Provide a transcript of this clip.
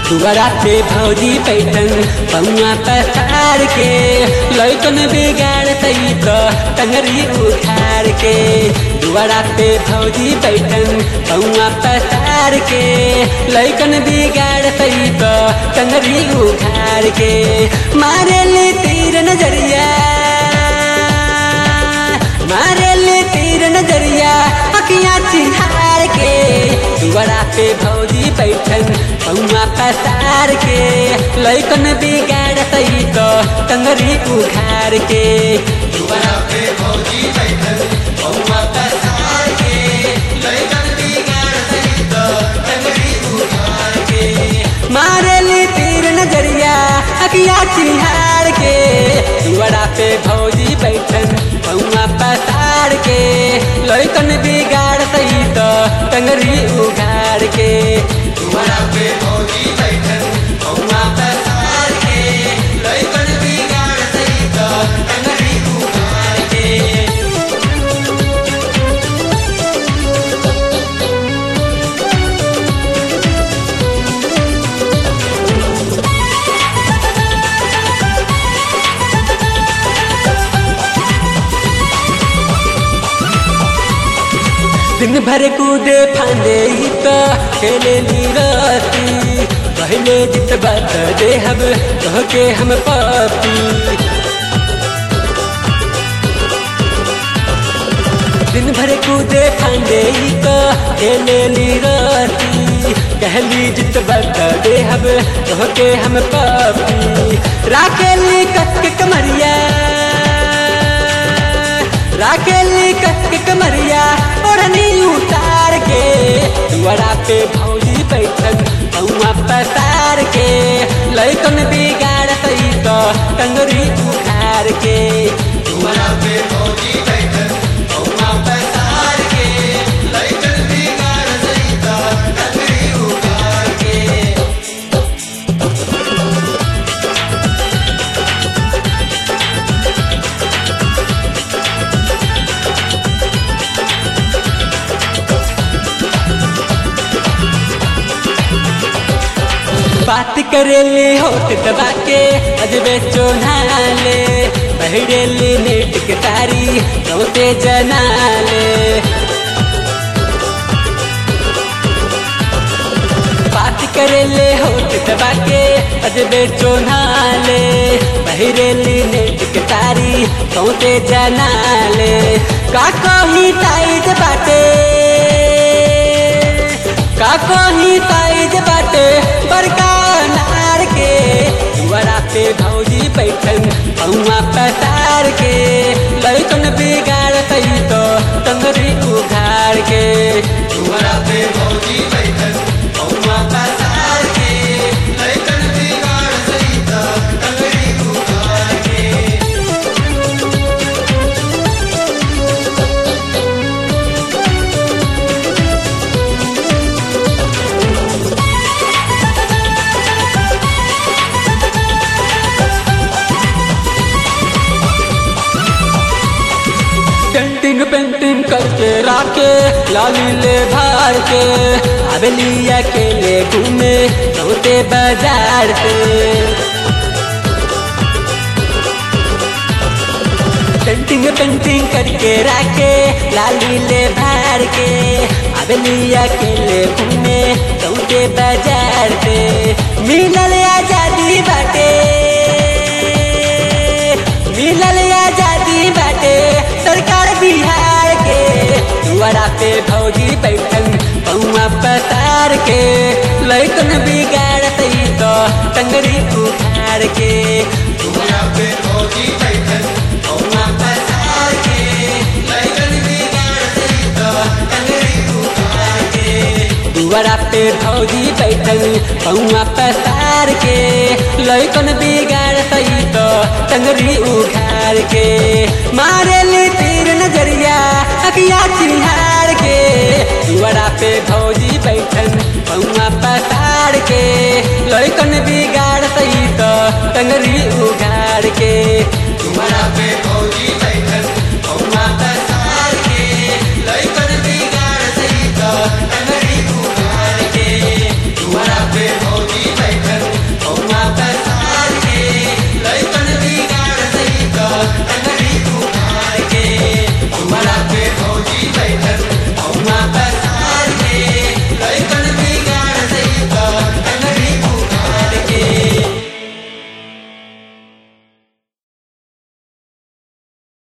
दुआरा पे भौजी पैठन पौआ पसार के लैकन बिगाड़ सही तो टंगरी उखाड़ के दुआरा पे भौजी पैठन पौआ पसार के लैकन बिगाड़ सही तो टंगरी उखाड़ के मारे ले तीर नजरिया मारे ले तीर नजरिया अखियाँ चिहार के दुआरा पे भौजी बैठन पौआ पसार के लैकन बिगाड़ सही तो टंगरी उखाड़ के दुआरा पे भौजी बैठन पौआ पसार के लैकन बिगाड़ सही तो टंगरी उखाड़ के मारे ली तीर नजरिया अखिया चिहार के दुआरा पे भौजी बैठन पौआ पसार के लैकन बिगाड़ सही तो टंगरी उघाड़ के दुआरा पे भौजी बैठन पौआ पसार के लैकन बिगाड़ सही तो टंगरी उघाड़ के दिन भर कूदे फांदे ही तो खेले नीरती पहले जित बात दे हम कह के हम पापी दिन भर कूदे फांदे ही तो खेले नीरती कहली जित बात दे हम कह के हम पापी राखेली कस के कमरिया राखेली कस के कमरिया ओढ़नी उतार के दुआरा पे भौजी बैठन पौआ पसार के लैकन बिगाड़ सही तो टंगरी उखाड़ के दुआरा पे भौजी बैठन पौआ पसार के लैकन बिगाड़ सही तो टंगरी उखाड़ के बात करेले होठ दबा के अजबे चोनाले बहरेले नेट के तारी रोते जनाले बात करेले होठ दबा के अजबे चोनाले बहरेले नेट के तारी रोते जनाले का कही टाइट बाटे का कही ताइज बाटे बड़का नार के दुआरा पे भौजी बैठन पौआ पसार के लैकन बिगाड़ सही तो टंगरी उघाड़ के दुआरा पे भौजी बैठन पौआ पसार के लैकन बिगाड़ सही तो टंगरी उघाड़ के पेंटिंग पेंटिंग करके राके लाली ले भार के अबलिया के ले घूमे रोते बाजार पे पेंटिंग पेंटिंग करके राके लाली ले भार के अबलिया के ले घूमे रोते बाजार पे मिलल आजादी बाटे मिलल आजादी बाटे सरकार बिहार के दुआरा पे भौजी बैठन पौआ पसार के लैकन बिगाड़ सही तो टंगरी उखाड़ के दुआरा पे भौजी बैठन पौआ पसार के लैकन बिगाड़ सही तो टंगरी उखाड़ के दुआरा पे भौजी बैठल पौआ पसार के लैकन बिगाड़ सही तो टंगरी उखाड़ के मारे ली तीर नजरिया अखिया चिहार के दुआरा पे भौजी बैठन पौआ पसार के लैकन बिगाड़ सही तो टंगरी